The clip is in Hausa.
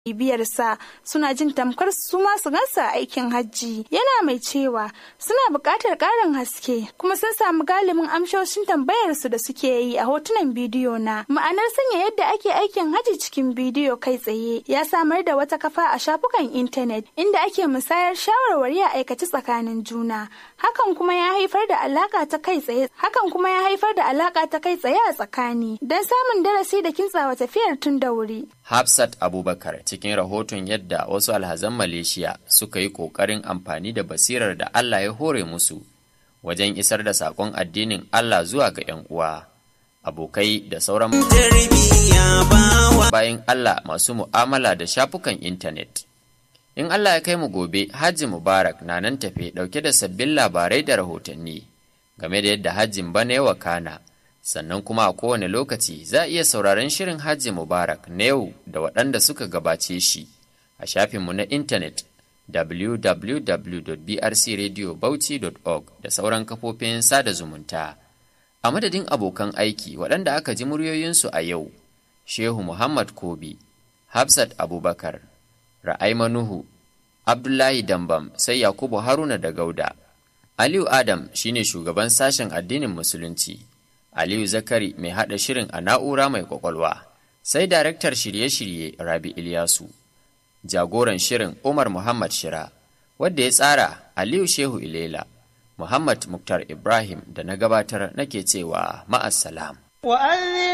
bibiyarsa suna jin tamkar su ma su gansa aikin hajji yana mai cewa suna buƙatar ƙarin haske kuma sun samu galibin amshoshin tambayar su da suke yi a hotunan bidiyo na ma'anar sanya yadda ake aikin hajji cikin bidiyo kai tsaye ya samar da wata kafa a shafukan intanet inda ake musayar shawarwari a aikace tsakanin juna hakan kuma ya haifar da alaka ta kai tsaye hakan kuma ya haifar da alaka ta kai tsaye a tsakani don samun darasi da kintsawa tafiyar tun da wuri Hafsat Abubakar cikin rahoton yadda wasu alhazan Malaysia suka yi ƙoƙarin amfani da basirar da Allah ya hore musu wajen isar da saƙon addinin Allah zuwa ga 'yan uwa, abokai da sauran bayan Allah masu mu'amala da shafukan intanet. In Allah ya kai mu gobe, Hajji Mubarak na nan tafe ɗauke da sabbin labarai da rahotanni game da yadda hajjin bana ya wakana. sannan kuma a kowane lokaci za a iya sauraron shirin hajji mubarak na yau da waɗanda suka gabace shi a shafinmu na intanet www.brcradiobauchi.org da sauran kafofin sada zumunta a madadin abokan aiki waɗanda aka ji muryoyinsu a yau shehu muhammad kobi hafsat abubakar ra'aima nuhu abdullahi dambam sai yakubu haruna da gauda aliyu adam shine shugaban sashen addinin musulunci Aliyu Zakari mai haɗa shirin a na'ura mai kwakwalwa, sai daraktar shirye-shirye Rabi Ilyasu, jagoran shirin Umar Muhammad Shira, wadda ya tsara Aliyu Shehu Ilela, Muhammad Muktar Ibrahim da na gabatar nake cewa ma'assalam.